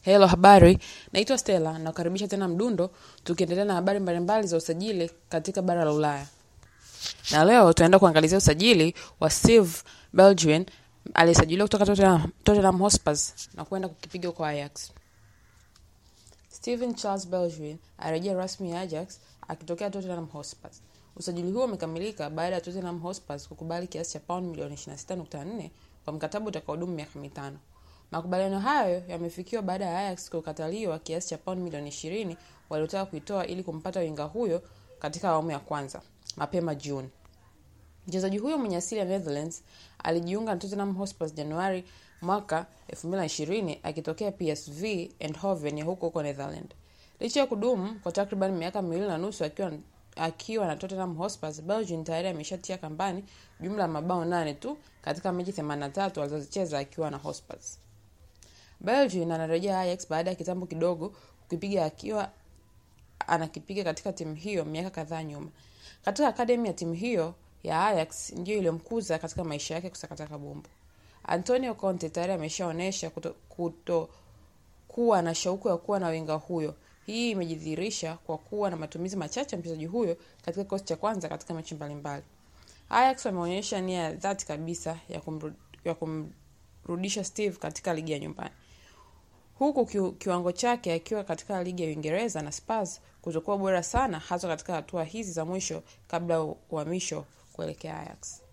Hello, habari. Naitwa Stella, nakukaribisha tena Mdundo, tukiendelea na habari mbalimbali za usajili katika bara la Ulaya. Na leo tunaenda kuangalizia usajili wa Steve Belgien aliyesajiliwa kutoka Tottenham, Tottenham Hotspur na kwenda kukipiga kwa Ajax. Steven Charles Belgien arejea rasmi Ajax akitokea Tottenham Hotspur. Usajili huo umekamilika baada ya Tottenham Hotspur kukubali kiasi cha pauni milioni 26.4 kwa mkataba utakaodumu miaka mitano. Makubaliano hayo yamefikiwa baada ya Ajax kukataliwa kiasi cha pauni milioni 20 waliotaka kuitoa ili kumpata winga huyo katika awamu ya kwanza mapema Juni. Mchezaji huyo mwenye asili ya Netherlands alijiunga na Tottenham Hotspur Januari mwaka 2020 akitokea PSV Eindhoven ya huko huko Netherland. Licha ya kudumu kwa takriban miaka miwili na nusu akiwa akiwa na Tottenham Hotspur, Belgium tayari ameshatia kambani jumla ya mabao nane tu katika mechi 83 alizozicheza akiwa na Hotspur. Belgium anarejea Ajax baada ya kitambo kidogo kukipiga akiwa anakipiga katika timu hiyo miaka kadhaa nyuma. Katika akademi ya timu hiyo ya Ajax ndiyo iliyomkuza katika maisha yake kusakata kabumbu. Antonio Conte tayari ameshaonyesha kuto, kuto kuwa na shauku ya kuwa na winga huyo. Hii imejidhihirisha kwa kuwa na matumizi machache ya mchezaji huyo katika kikosi cha kwanza katika mechi mbalimbali. Ajax wameonyesha nia ya dhati kabisa ya, kumru, ya kumrudisha Steve katika ligi ya nyumbani huku ki, kiwango chake akiwa katika ligi ya Uingereza na Spurs kutokuwa bora sana hasa katika hatua hizi za mwisho kabla ya uhamisho kuelekea Ajax.